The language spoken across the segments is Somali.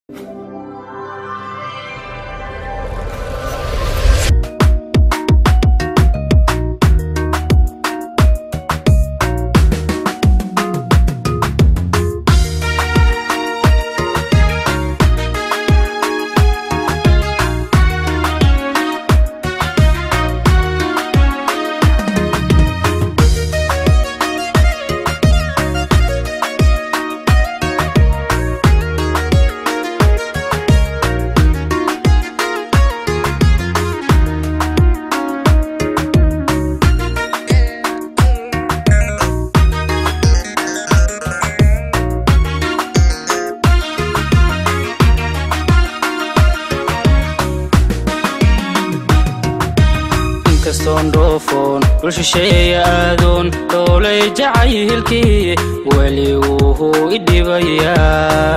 inkastoon dhoofoon dhul shisheeya aadoon dhoolay jacaylkii weli wuhuu i dhibayaa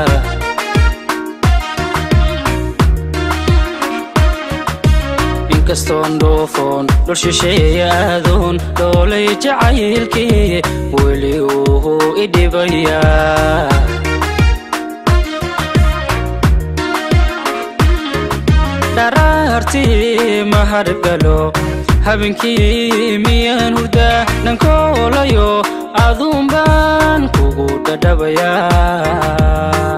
inkastoon dhoofoon dhul shisheeya aadoon dhoolay jacaylkii weli wuhuu i dhibayaa dharaartii mahargalo habeenkii miyaan hurdaa dhankoolayo aduun baan kugu dhadhabayaa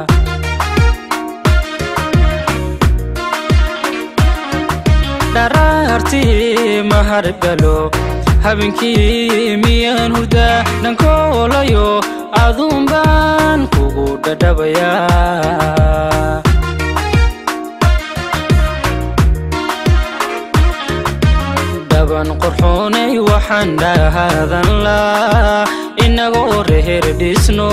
dharaartii mahargalo habeenkii miyaan hurdaa dhankoolayo aduun baan kugu dhadhabayaa dhaban qorxoonay waxaan dhahaadan laa inagoo reher dhisno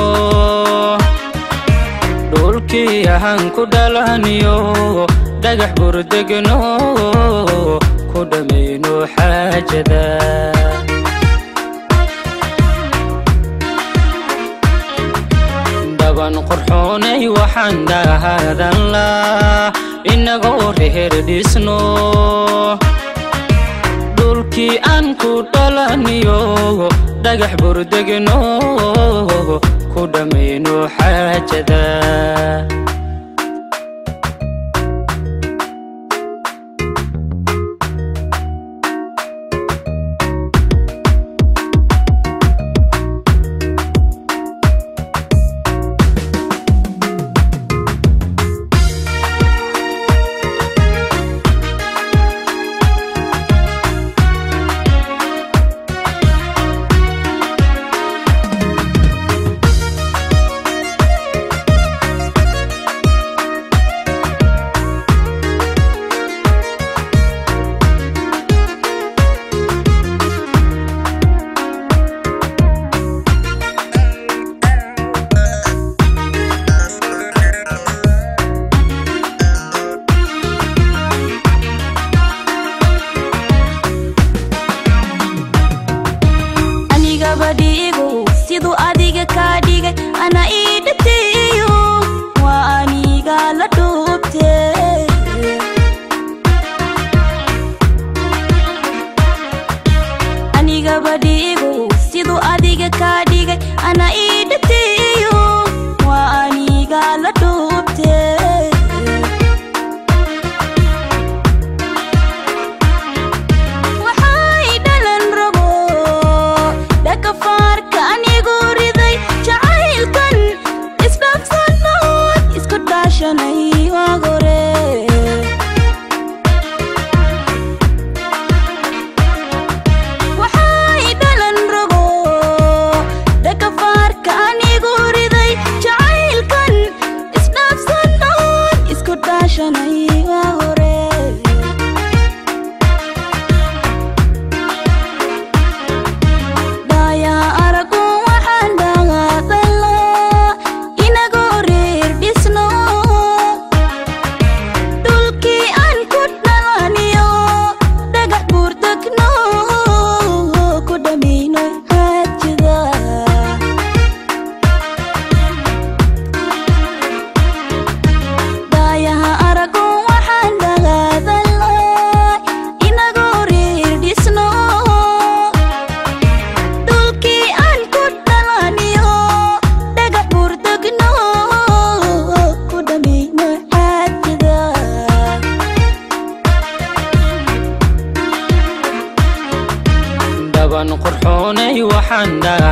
dhulkii ahaan ku dhalaniyo dhagax burdegno ku dhammayno xaajada dhaban qorxoonay waxaan dhahaadan laa inagoo reher dhisno dhulkii aan ku dhalaniyo dhagax burdegno ku dhammayno xaajada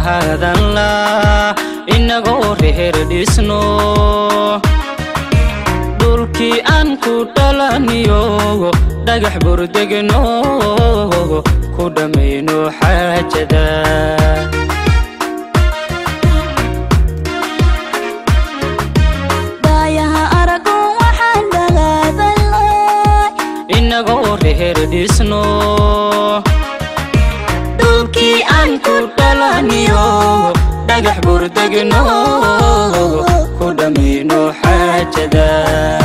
dhahaadanla inagoo reher dhisno dhulkii aan ku dhalaniyo dhagax burdegno ku dhammayno xaajada daayaha arago waxaan dhagaadanlay inagoo reher dhisno dhulkii aan ku dhalaniyo dhagax burdegno ku dhammayno xaajada